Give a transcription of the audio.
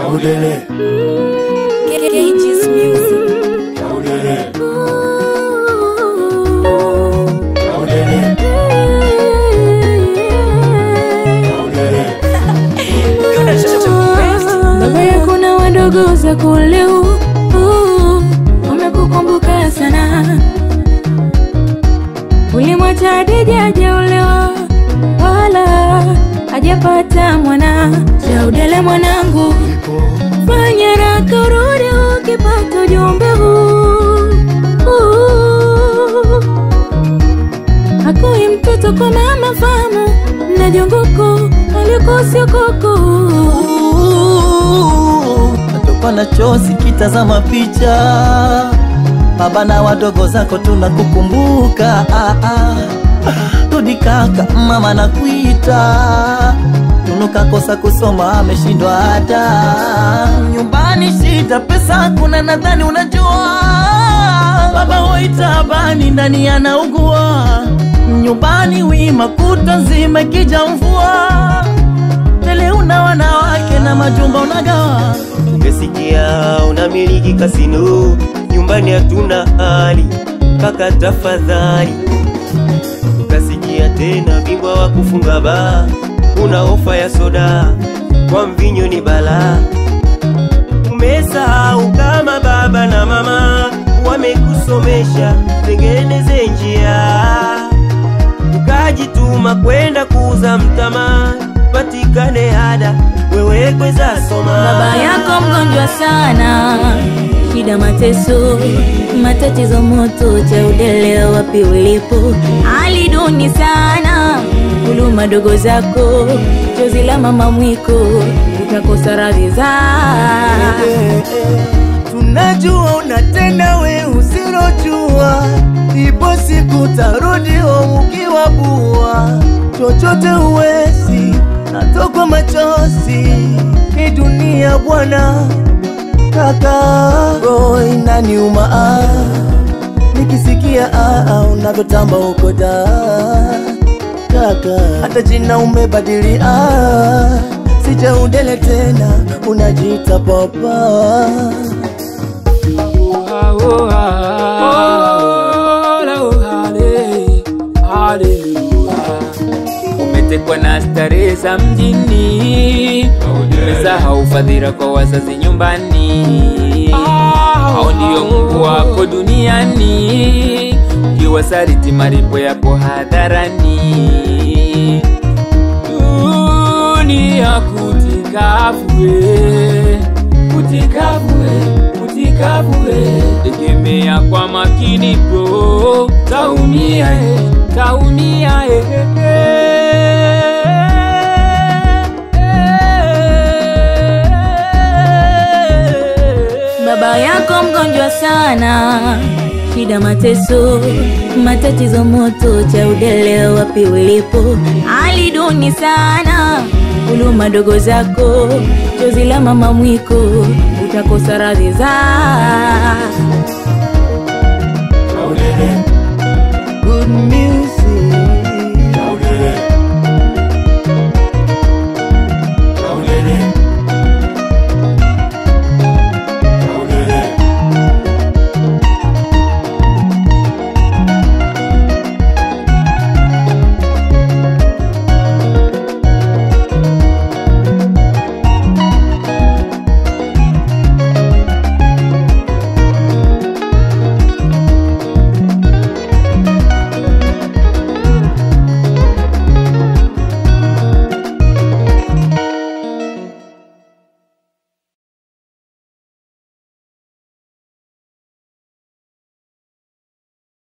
Chaudele, Cages Music. chaudele, Ooh. chaudele, chaudele. Baba yako na wadogo zako leo uh, wamekukumbuka sana. Ulimwacha Hadija hajaolewa wala hajapata mwana. Chaudele mwanangu, fanya raka urudi ukipata ujumbe huu uh, Akui mtoto kwa mama famu na jongoko alikosio koko natoka na chozi kitazama picha baba na wadogo zako tunakukumbuka ah, ah. rudi kaka mama nakuita tunukakosa kusoma ameshindwa hata nyumbani shida pesa kuna nadhani unajua baba hoitabani ndani anaugua nyumbani wima kuta nzima ikija mvua tele una wanawake na majumba unagawa Umesikia unamiliki kasino, nyumbani hatuna hali, kaka tafadhali. Ukasikia tena bingwa wa kufunga baa, una ofa ya soda, kwa mvinyo ni balaa. Umesahau kama baba na mama wamekusomesha, tengeneze njia ukajituma kwenda kuuza mtama, patikane ada, wewe kweza soma. Baba yako mgonjwa sana, shida mateso, matatizo moto, Chaudele wapi ulipo? Hali duni sana, huluma dogo zako, chozi la mama mwiko, utakosa radhi za tunajua unatenda we usilojua ipo siku tarudi home ukiwa bua chochote uwezi natokwa machozi ni dunia bwana kaka roho inaniuma ah. nikisikia ah, ah, unavyotamba uko da kaka hata jina umebadili ah. sijaudele tena unajiita papa umetekwa na starehe za mjini, umesahau fadhila kwa wazazi nyumbani. Hao ndio Mungu wako duniani, ukiwasaliti malipo yako hadharani. Dunia kutikavue, kutikavue, kutikavue, tegemea kwa makini bro, taumia eh, taumia eh, eh, eh. Baba yako mgonjwa sana, shida mateso, matatizo moto, Chaudele wapi ulipo? Hali duni sana, huluma dogo zako, chozi la mama mwiko, utakosa radhi za Chaudele,